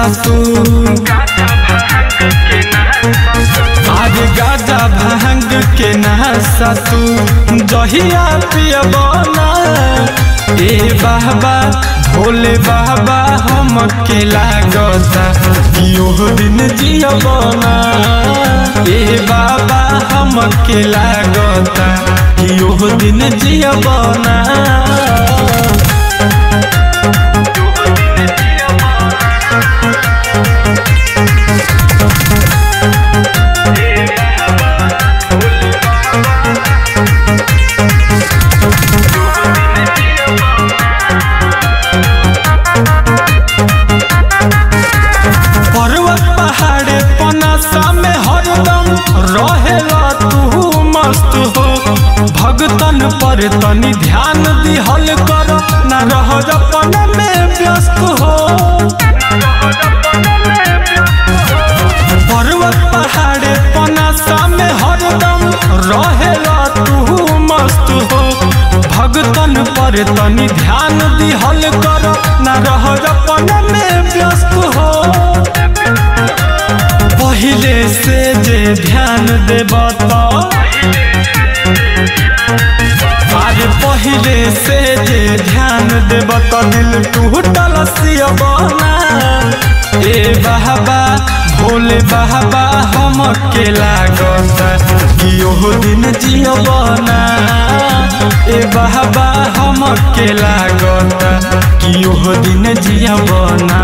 तू आज गाजा भांग के नशा तू जहिया पियबना ए बाबा भोले बाबा हम के लागता कि ओह दिन जियबना ए बाबा हम के लागता कि ओह दिन जियबना पर्वत पहाड़े पनासा में हरदम रहेला तू मस्त हो भगतन पर तनी ध्यान दिहल कर न रह अपन में व्यस्त हो पर्वत पहाड़े पनासा में हरदम रहेला तू मस्त हो भगतन पर तनी ध्यान दिहल कर न रह अपन में व्यस्त हो पहिले से जे ध्यान देब तो अरे पहिले से जे ध्यान देब तो दिल टूटल सियबना ए बाबा भोले बाबा हम के लागता कि ओह दिन जियबना ए बाबा हम के लागता कि ओह दिन जियबना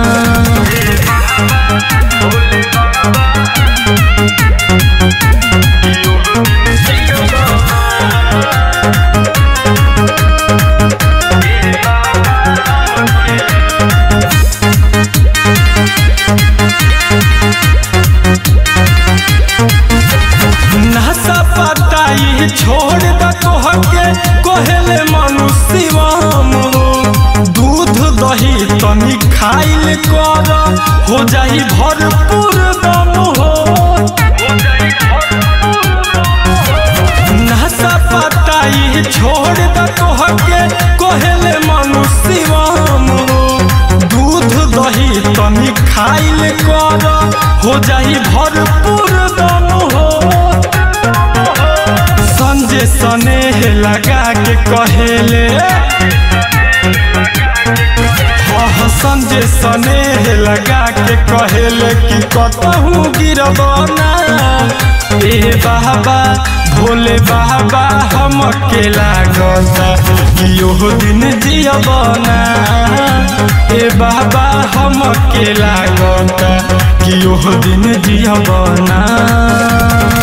नशा पताई छोड़ द तोहके कोहले मनुष्य हो दूध दही तनी खाइल कर हो जाई भरपूर दम हो नशा पताई छोड़ द तोहके कोहले मनुष्य हो दूध दही तनी खाइल कर हो जाई भरपूर दम हो संजय सनेह लगा के कहेले हाँ संजय सनेह लगा के कहेले कि कतहूँ गिरबना ए बाबा भोले बाबा हम के लागता कि ओह दिन जियबना ए बाबा हम के लागता कि ओह दिन जियबना